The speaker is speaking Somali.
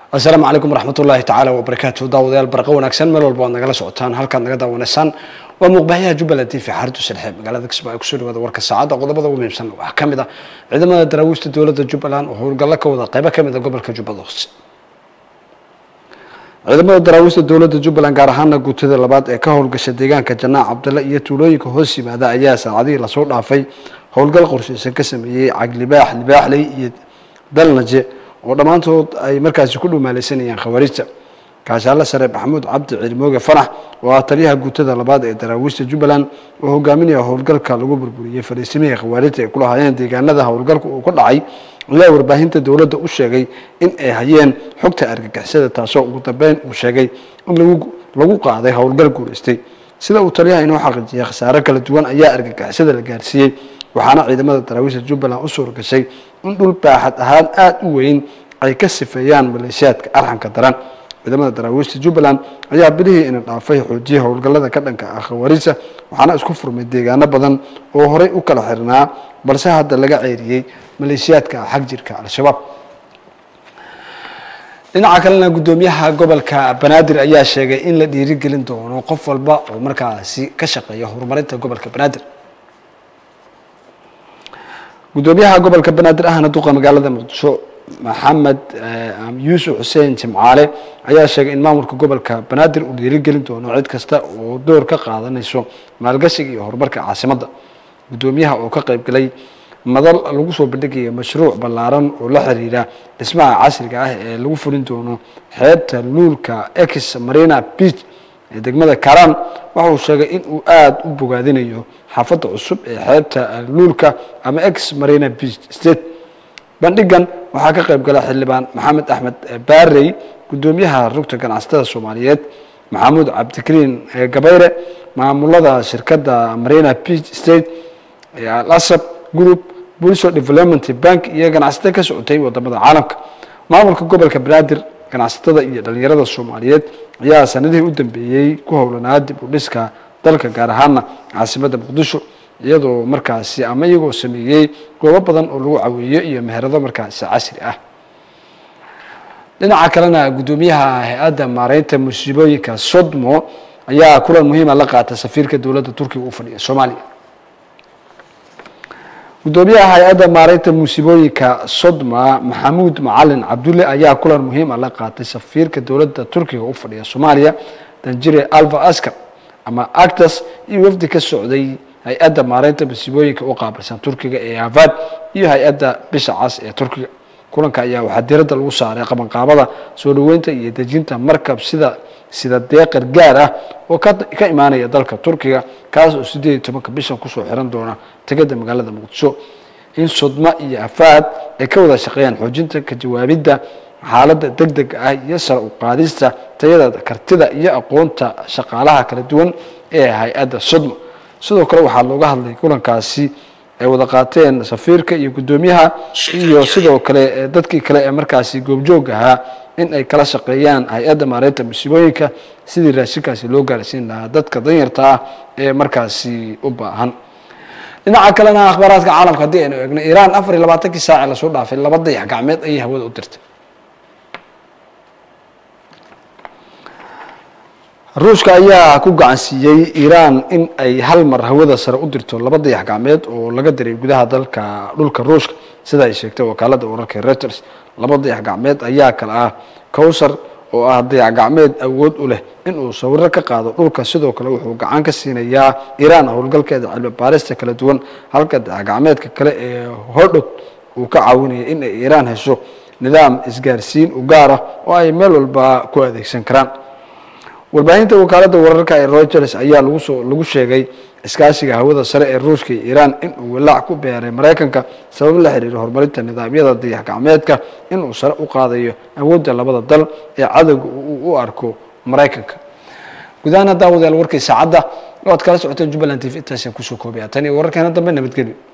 asalaamu calaykum waraxmat ullaahi tacaala wabarakaatu daawadayaal barqa wanaagsan meel walba waad nagala socotaan halkaad naga daawanaysaan waa muuqbaaxyaha jubbaland t v xarintu sharxe magaalada kismaayo kusoo dhawaada warka saacadda qodobada ugu muhiimsan waxaa ka mid ah ciidamada daraawiishta dowladda jubbaland oo howlgallo ka wada qaybo ka mid a gobolka jubbada hoose ciidamada daraawiishta dowladda jubbaland gaar ahaana guutada labaad ee ka howlgasha deegaanka janaac cabdalla iyo tuulooyinka hoos yimaada ayaa saacadihii lasoo dhaafay howlgal qorshaysan ka sameeyey caglibaax libaaxley iyo dalnaje oo dhammaantood ay markaasi ku dhumaalaysanayaan khawaarijta kaashaale sare maxamuud cabdi ciilmooge fanax oo ah taliyaha guutada labaad ee daraawiishta jubbaland oo hogaaminaya howlgalka lagu burburiyey fariisimihii khawaarijta ay kulahaayeen deegaanada howlgalka uu ka dhacay ayaa warbaahinta dowladda u sheegay in ay hayeen xogta argagixisada taasoo ugu dambeyn uu sheegay in lagu qaaday howlgal guulaystay sida uu taliyaha inoo xaqiijiyay khasaare kala duwan ayaa argagixisada la gaarsiiyey waxaana ciidamada daraawiishta jubbaland u suura gashay in dhul baaxad ahaan aada u weyn ay ka sifeeyaan maleeshiyaadka arxanka daran ciidamada daraawiishta jubbaland ayaa bilihii ina dhaafay xoojiyay howlgallada ka dhanka ah khawaarijta waxaana isku furmay deegaano badan oo horey u kala xirnaa balse hadda laga ceeriyey maleeshiyaadka xag jirka al-shabaab dhinaca kalena guddoomiyaha gobolka banaadir ayaa sheegay in la dhiirigelin doono qof walba oo markaasi ka shaqeeya horumarinta gobolka banaadir guddoomiyaha gobolka banaadir ahna duqa magaalada muqdisho maxamed yuusuf xuseen jimcaale ayaa sheegay in maamulka gobolka banaadir uu dhiirigelin doono cid kasta oo door ka qaadanayso maalgashiga iyo horumarka caasimadda guddoomiyaha oo ka qayb galay madal lagu soo bandhigaya mashruuc ballaaran oo la xiriira dhismaha casriga ah ee lagu fulin doono xeebta luulka ex marina beach ee degmada karan waxa uu sheegay in uu aada u bogaadinayo xaafadda cusub ee xeebta luulka ama ex marina beach state bandhigan waxaa ka qayb gala xildhibaan maxamed axmed baarey guddoomiyaha rugta ganacsatada soomaaliyeed maxamuud cabdikariin gabayre maamulada shirkadda marina beach state alasab group bulsho development bank iyo ganacsato ka socotay wadamada caalamka maamulka gobolka banaadir ganacsatada iyo dhalinyarada soomaaliyeed ayaa sanadihii u dambeeyey ku howlanaa dib u dhiska dalka gaar ahaana caasimadda muqdisho iyadoo markaasi ama iyagoo sameeyey goobo badan oo lagu caweeyo iyo meherado markaasi casri ah dhinaca kalena guddoomiyaha hay-adda maareynta musiibooyinka sodmo ayaa kulan muhiima la qaata safiirka dowladda turkiga u fadhiya soomaaliya guddoomiyaha hay-adda maareynta musiibooyinka sodma maxamuud macalin cabdulle ayaa kulan muhiima la qaatay safiirka dowladda turkiga u fadhiya soomaaliya danjire alva askar ama actas iyo wafdi ka socday hay-adda maareynta musiibooyinka u qaabilsan turkiga ee havad iyo hay-adda bisha cas ee turkiga kulanka ayaa waxaa diradda lagu saaray qabanqaabada soo dhaweynta iyo dejinta markab sida sida deeqar gaar ah oo ka imaanaya dalka turkiga kaas oo sideed iyo tobanka bishan kusoo xiran doona tegada magaalada muqdisho in sodma iyo afaad ay ka wada shaqeeyaan xoojinta ka jawaabidda xaaladda deg deg ah iyo sare u qaadista tayada kartida iyo aqoonta shaqaalaha kala duwan ee hay-adda sodma sidoo kale waxaa looga hadlay kulankaasi ay wada qaateen safiirka iyo guddoomiyaha iyo sidoo kale dadkii kale ee markaasi goobjoog ahaa in ay kala shaqeeyaan hay-adda maareynta musiibooyinka sidii raashinkaasi loo gaarsiin lahaa dadka danyarta ah ee markaasi u baahan dhinaca kalena akhbaaraadka caalamka haddii aynu eegno iiraan afar iyo labaatankii saace lasoo dhaafay laba dayax gacmeed ayay hawada u dirtay ruushka ayaa ku gacansiiyey iiraan in ay hal mar hawada sare u dirto laba dayax gacmeed oo laga diray gudaha dalka dhulka ruushka sida ay sheegtay wakaalada wararka reuters laba dayax gacmeed ayaa kale ah cowsar oo ah dayax gacmeed awood u leh inuu sawiro ka qaado dhulka sidoo kale wuxuu gacan ka siinayaa iiraan howlgalkeeda cilmi baarista kala duwan halka dayax gacmeedka kale ee hodhod uu ka caawinaya in ay iiraan hesho nidaam isgaarsiin u gaar ah oo ay meel walba ku adeegsan karaan warbaahinta wakaalada wararka ee reuters ayaa lagusoo lagu sheegay iskaashiga hawada sare ee ruushka iyo iiraan inuu walaac ku beeray maraykanka sabab la xiriira horumarinta nidaamyada dayax gacmeedka inuu sare u qaadayo awoodda labada dal ee cadowga uu u arko maraykanka gudahaan daawadayaal warkii saacadda oo ad kala socoteen jubbaland t v intaasaan kusoo koobaya tan iyo wararkeena dambe nabadgelyo